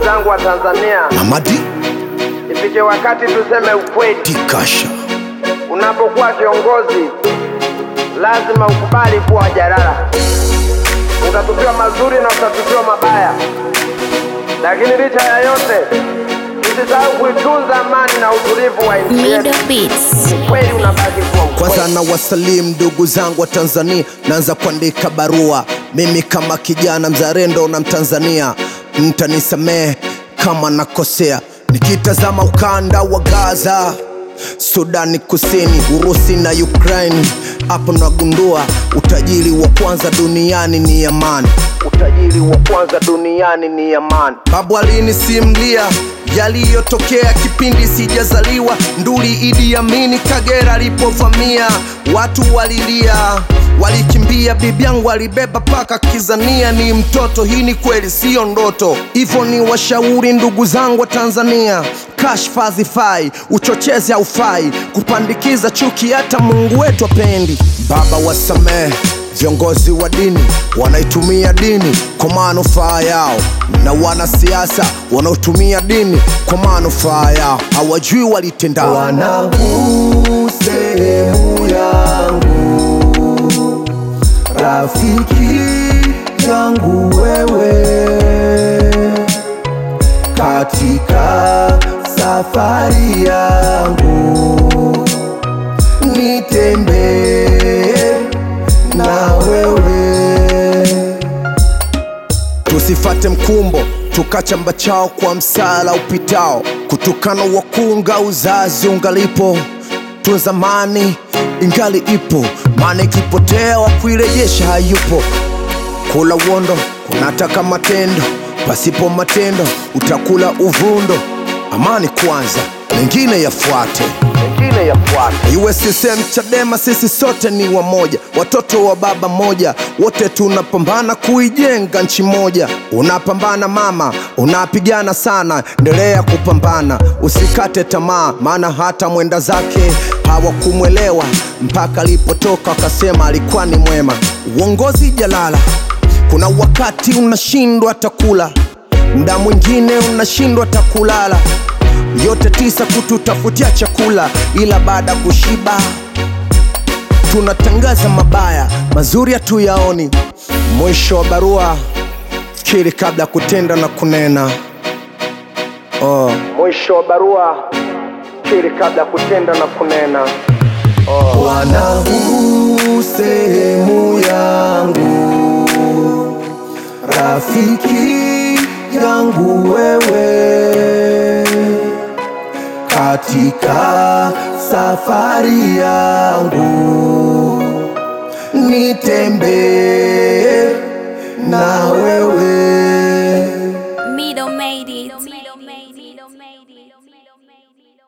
zangu wa Tanzania, Mamadi ifike wakati tuseme ukweli. Tikasha Unapokuwa kiongozi, lazima ukubali kuwa jalala. Utatupiwa mazuri na utatupiwa mabaya, lakini licha ya yote, usisahau kuitunza amani na utulivu wa nchi yetu. Middle Beats. Ukweli unabaki kuwa ukweli. kwanza na wasalimu ndugu zangu wa Tanzania, naanza kuandika barua mimi kama kijana mzalendo na Mtanzania, mtanisamehe kama nakosea, nikitazama ukanda wa Gaza, Sudani Kusini, Urusi na Ukraine, hapo nagundua utajiri wa kwanza duniani ni amani. Utajiri wa kwanza duniani ni amani. Babu alinisimulia yaliyotokea kipindi sijazaliwa, nduli Idi Amini Kagera alipovamia, watu walilia walikimbia, bibi yangu alibeba paka kizania ni mtoto. Hii ni kweli, siyo ndoto. Hivyo ni washauri ndugu zangu wa Tanzania, kashfa hazifai, uchochezi haufai, kupandikiza chuki hata Mungu wetu apendi. Baba wasamehe Viongozi wa dini wanaitumia dini kwa manufaa yao, na wanasiasa wanaotumia dini kwa manufaa yao, hawajui walitenda. Wanangu, sehemu yangu, rafiki yangu wewe, katika safari yangu nitembee na wewe, tusifate mkumbo tukachamba chao kwa msala upitao, kutukana wakunga uzazi ungalipo, tunza mani ingali ipo, maana ikipotea wa kuirejesha hayupo. Kula uondo kunataka matendo, pasipo matendo utakula uvundo. Amani kwanza, mengine yafuate, mengine yafuate. Iwe CCM Chadema, sisi sote ni wamoja, watoto wa baba moja, wote tunapambana kuijenga nchi moja. Unapambana mama, unapigana sana, endelea kupambana, usikate tamaa, maana hata mwenda zake hawakumwelewa mpaka alipotoka wakasema alikuwa ni mwema. Uongozi jalala, kuna wakati unashindwa takula, mda mwingine unashindwa takulala, yote tisa kututafutia chakula, ila baada ya kushiba tunatangaza mabaya, mazuri hatuyaoni. Mwisho wa barua, fikiri kabla ya kutenda na kunena. Oh. Mwisho wa barua, fikiri kabla ya kutenda na kunena. Oh. Wanangu, sehemu yangu, rafiki yangu wewe, katika safari yangu nitembee na wewe. Middle made it.